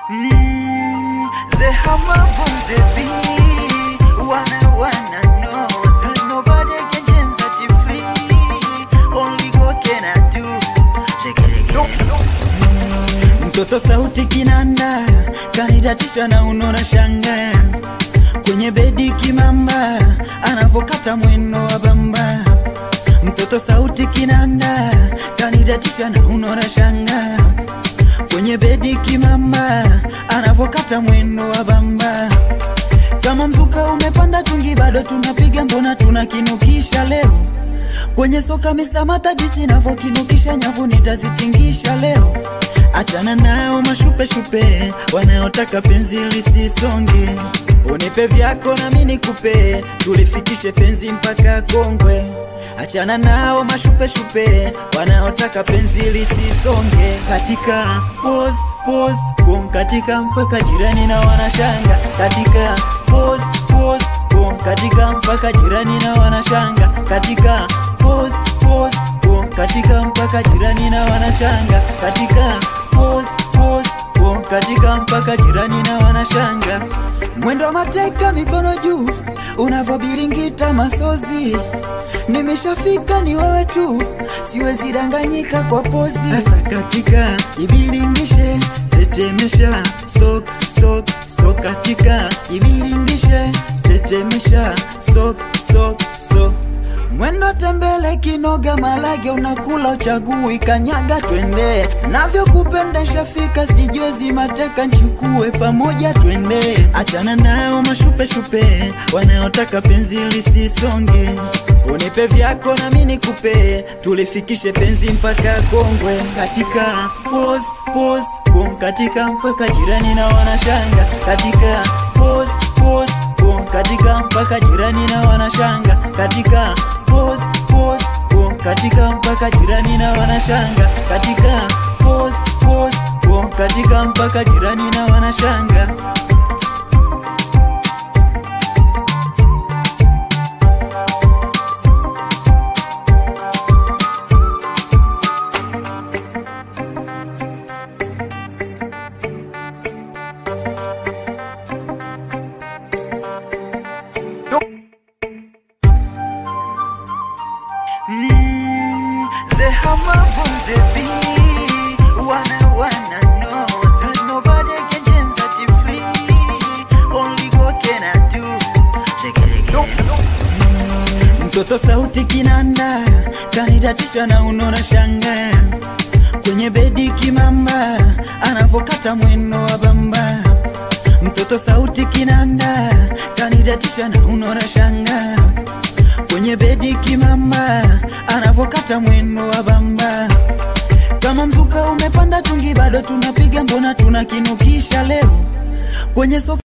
Mm, they have my boom, they be. Wanna, wanna know. There's nobody can change that you free. Only God can I do. Check it again. Mtoto sauti kinanda kanidatisha na unora shanga kwenye bedi kimamba anavokata mweno wa bamba. Mtoto sauti kinanda kanidatisha na unora shanga kwenye bedi kimamba anavokata mweno wa bamba. Kama mzuka umepanda tungi bado tunapiga, mbona tunakinukisha leo kwenye soka misamata jinsi navyokinukisha nyavu nitazitingisha leo. Achana nao mashupeshupe wanaotaka penzi lisisonge, unipe vyako nami nikupe, tulifikishe penzi mpaka Kongwe. Achana nao mashupeshupe wanaotaka penzi lisisonge, katika pose pose kum katika mpaka jirani na wanashanga, katika pose pose kum katika mpaka jirani na wanashanga, katika pose pose kum katika mpaka jirani na wanashanga, katika pose pose kum katika mpaka jirani na wanashanga. Mwendo wa mateka mikono juu, unavyobiringita masozi, nimeshafika ni wewe tu, siwezi danganyika kwa pozi. Sasa katika ibiringishe, tetemesha, sok sok sok, katika ibiringishe, tetemesha, sok sok sok Mwendo tembele kinoga malage unakula uchagui kanyaga twende navyokupenda shafika sijwezi mateka nchukue pamoja twende achana nao mashupeshupe wanaotaka penzi lisisonge unipe vyako nami nikupe tulifikishe penzi mpaka Kongwe katika pose pose kum katika mpaka jirani na wanashanga katika pose pose kum katika mpaka jirani na wanashanga katika pose pose kum katika mpaka jirani na wanashanga katika pose pose kum katika mpaka jirani na wanashanga Mm, they have my boom, they be. Wanna, wanna know. There's nobody can change that you free. Only God can I do. Check it again. Mtoto sauti kinanda kanidatisha na unora shanga kwenye bedi kimamba anavokata mweno wa bamba. Mtoto sauti kinanda kanidatisha na unora shanga kwenye bedi kimamba anavokata mweno wa bamba. Kama mzuka umepanda tungi bado tunapiga, mbona tunakinukisha leo kwenye soka